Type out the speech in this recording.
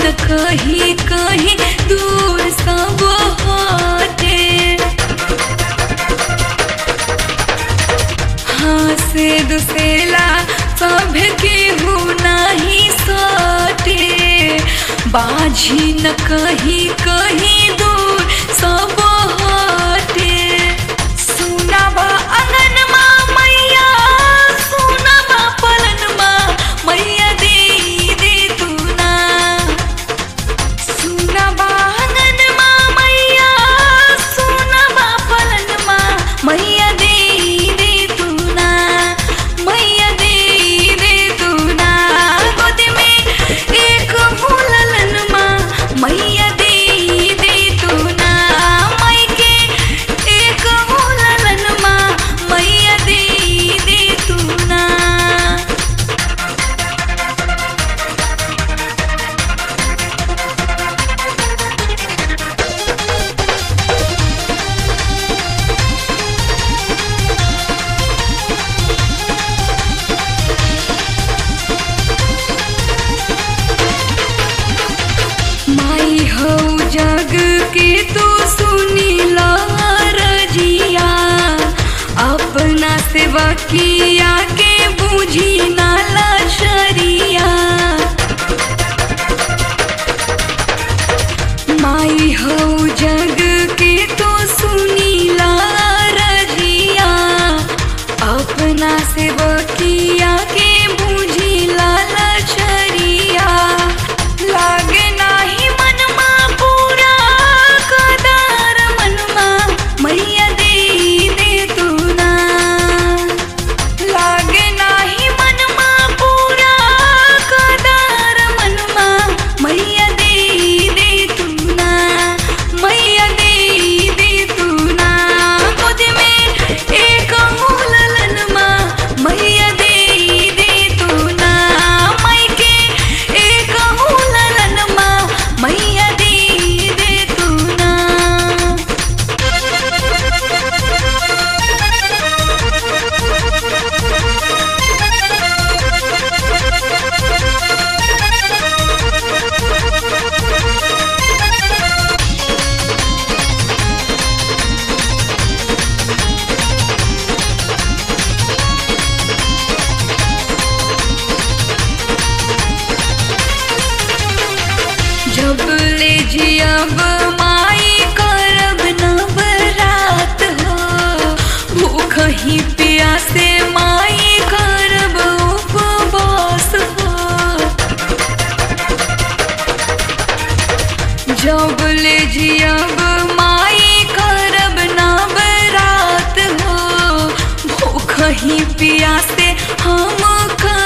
न कहीं कहीं दूर सब होते हाँ से दुसेला सब केहू नहीं सटे बाझी न कहीं कहीं दूर सब हटे सुनाबा अंगनमा मैया सुनाबा पलनमा मैया दे दे तू ना सुनाबा अंगनमा मैया सुनाबा पलनमा मैया दे दे तू ना मैया दे दे तू ना गोद में एक मुललनमा मैया दे दे तू ना मई के एक मुललनमा मैया दे दे तू ना माई हो जग के तू सुनी रजिया अपना सेवकिया के बूझी नाला शरिया माई हो जग के तू सुनी रजिया अपना सेवकिया के बूझी लाला शरिया लागे नाही मनमा पूरा कदार मनमा मैया दे दे तू ना लागे नाही मनमा पूरा कदार मनमा मैया दे दे तू ना मैया दे दे तू ना गोद में एक मुललनमा मैया दे दे तू ना मई के एक मुललनमा मैया दे दे तू ना जब ले जियब माई करब नवरात हो भूख ही प्यासे माई करब उपवास हो जब ले जियब माई करब नवरात हो भूख ही प्यासे हम कर